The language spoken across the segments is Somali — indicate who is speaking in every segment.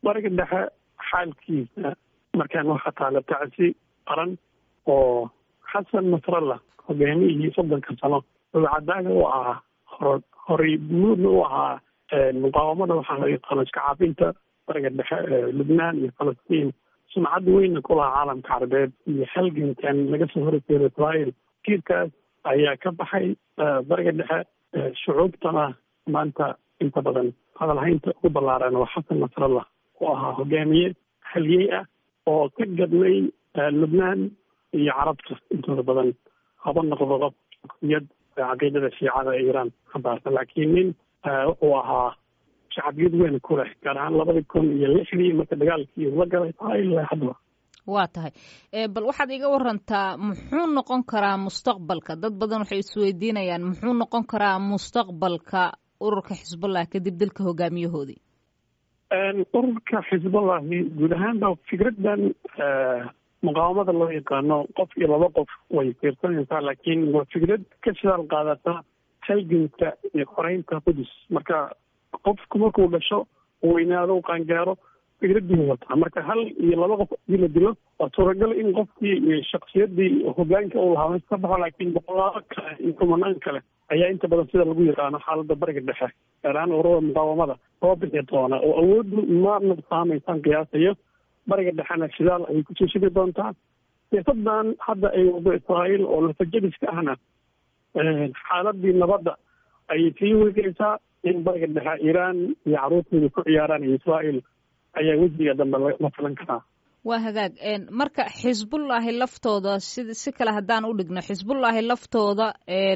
Speaker 1: bariga dhexe xaalkiisa markaan waxaa taala tacsi qaran oo xasan nasrallah hogaamiyihii soddonka sano dabacadaaga u ahaa hor horay muudna u ahaa muqaawamada waxaa loo yaqaano iska caabinta bariga dhexe lubnaan iyo falastiin sumcad weynna ku lahaa caalamka carabeed iyo halgankan laga soo horjeedo israael kiirkaas ayaa ka baxay bariga dhexe shucuubtana maanta inta badan hadalhaynta ugu ballaaran waa xasan nasrallah oo ahaa hogaamiye halyey ah oo ka gadnay lubnaan iyo carabta intooda badan haba noqdo qofiyad caqiidada shiicada ee iiraan xambaarsan laakiin nin wuxuu ahaa shacbiyad weyn ku leh gaar ahaan labadii kun iyo lixdii marka dagaalkii la galay ilaa haddaba
Speaker 2: waa tahay bal waxaad iga warantaa muxuu noqon karaa mustaqbalka dad badan waxay isweydiinayaan muxuu noqon karaa mustaqbalka ururka xisbullah kadib dilka hogaamiyahoodii
Speaker 1: ururka xisbullahi guud ahaanba fikraddan muqaawamada loo yaqaano qof iyo laba qof way fiirsanaysaa laakiin waa fikrad ka shidaal qaadata halganka iyo xoreynta qudus marka qofku markuu dhasho weynaado qaangaaro fikraddii wataa marka hal iyo laba qof hadii la dilo waa suuragal in qofkii iyo shaksiyadii hogaanka uu lahaa ka baxo laakiin boqolaalo kale iyo kumanaan kale ayaa inta badan sida lagu yaqaano xaaladda bariga dhexe gaar ahaan ururada muqaawamada soo bixi doona oo awooddu ma nuqsaamaysaan qiyaasayo bariga dhexena shidaal ayay kusoo shidi doontaa siyaasadan hadda ay wado israa'iil oo lafajadiska ahna xaaladii nabadda ayay sii wegeysaa in bariga dhexe iiraan iyo carruurtooda ku ciyaaraan iyo israa'iil ayaa wejiga dambe la filan karaa
Speaker 2: waa hagaag marka xisbullaahi laftooda si si kale haddaan u dhigno xisbullaahi laftooda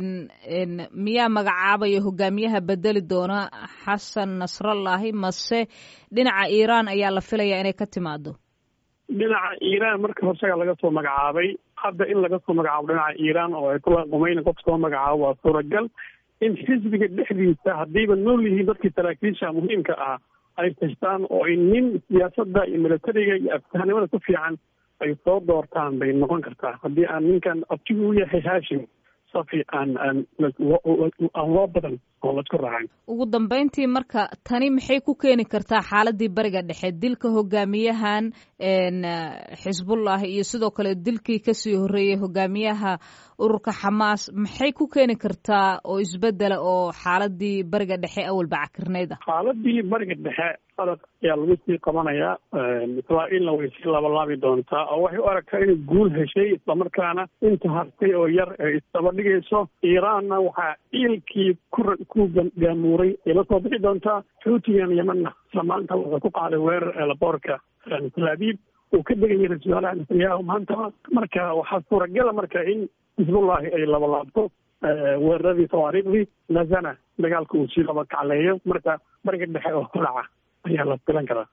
Speaker 2: miyaa magacaabaya hogaamiyaha bedeli doona xasan nasrallaahi mase dhinaca iiraan ayaa la filayaa inay ka timaado
Speaker 1: dhinaca iiraan marka horsaga laga soo magacaabay hadda in laga soo magacaabo dhinaca iiraan oo ay kula qumayna qof soo magacaabo waa suuragal in xisbiga dhexdiisa haddiiba nool yihiin dadkii saraakiisha muhiimka ah ay tashtaan oo ay nin siyaasadda iyo milatariga iyo afkahnimada ku fiican ay soo doortaan bay noqon kartaa haddii aan ninkan abtigu u yahay haashim safi aan aan aan loo badan oo laisku raacin
Speaker 2: ugu dambeyntii marka tani maxay ku keeni kartaa xaaladii bariga dhexe dilka hogaamiyahan xisbullah iyo sidoo kale dilkii kasii horreeyey hogaamiyaha ururka xamaas maxay ku keeni kartaa oo isbedela oo xaaladii bariga dhexe awalba cakirnayda
Speaker 1: xaaladii bariga dhexe sadaq ayaa lagu sii qabanayaa israa'iilna way sii labalaabi doontaa oo waxay u aragtaa inay guul heshay islamarkaana inta hartay oo yar ay isdaba dhigayso iiraanna waxaa iilkii ku ku gaamuuray ay la soo bixi doontaa xuutigan yemanna isla maanta wuxuu ku qaaday weerar eelaboorka tel abiib uu ka degaya ra-isul wasaaraha netanyahu maanta marka waxaa suuragala marka in xisbullahi ay labalaabto weeraradii tawaariikhdii nazana dagaalka uu sii laba kacleeyo marka bariga dhexe oo holaca ayaa la filan karaa